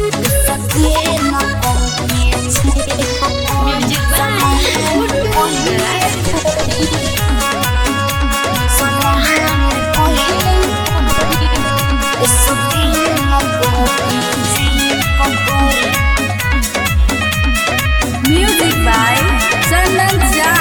Music by Chandan Jha.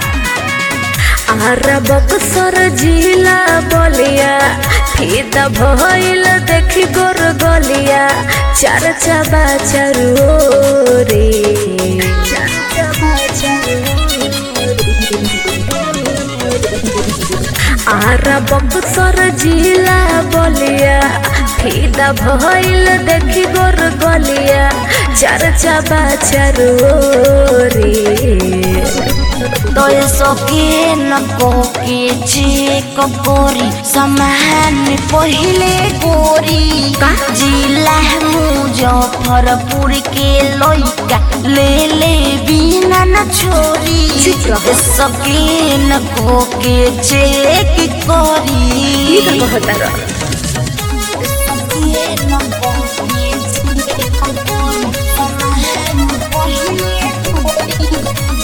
Ara Buxar जिला बलिया फीता भइल देखी गोर गलिया चर्चा बा चरोरे आरा बक्सर जिला बलिया फीता भइल देखी गोर गलिया चर्चा बा चरोरे तोय सके न कोके चेक गोरी समान पहिले गोरी जिला मुजफ्फरपुर के लइका ले ले बिना न छोरी चुप रहो। सके न कोके चेक ई गोरी का कहता रह सके न कोके चेक गोरी समान पहिले गोरी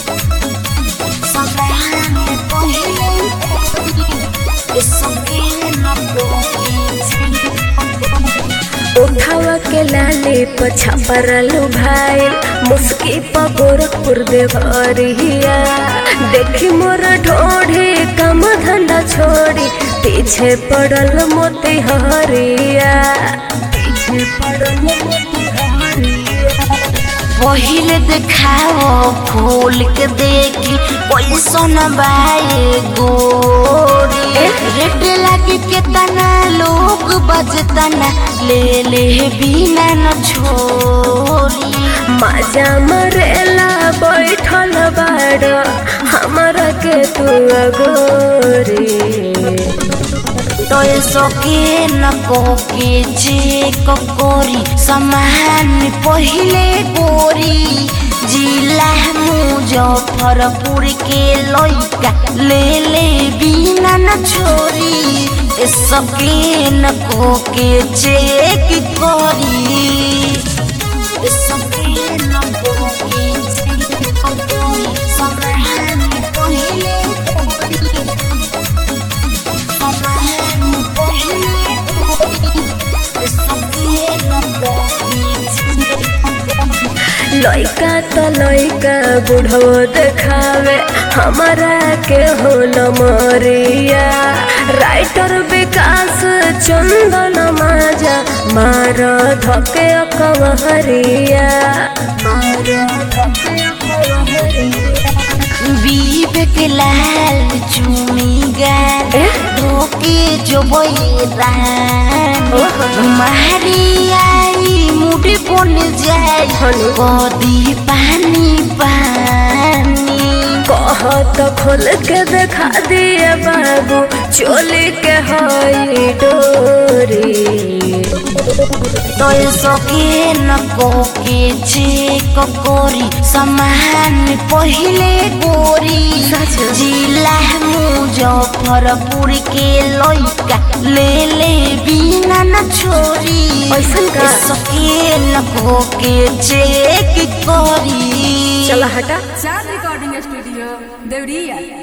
उठावा के लाले पछा परलू भाई मुस्की प गोरखपुर देवरिया देखी मोर ढोढ़े कम धंधा छोड़ी पीछे पड़ल मोती हरिया पीछे पड़ल मोती हरिया पहिले देखाओ खोल के देखी पैसन बाए गोरी रेट लागे केतना लोग बजतना ले ले बिना न छोरी मजा मरेला बैठल बाड़ हमरा के तू अगोरी तोय सके न कोके चेक गोरी समान पहिले गोरी जिला मुजफ्फरपुर के लइका ले ले बिना न छोरी ए सके न कोके चेक गोरी ए सके न कोके चेक गोरी समान पहिले गोरी लइका तो लइका बुढ़ो देखावे हमारा के हो मरिया राइटर विकास चंदन माजा मार धके कवहरिया मार धके कवहरिया विवेक लाल चुमी गाल ए? धोके जो बैरान मारी आई मुड़ी बन जाए हलो। कदी पानी पानी कहत खोल के देखा दिए बाबू चोली के हई डोरी तोय सके न कोके चेक गोरी समान पहिले गोरी सच? जिला मुजफ्फरपुर के लइका ले ले बिना न छोरी ऐसन का? सके न कोके चेक गोरी चला हटा Sound Recording Studio, Devriya.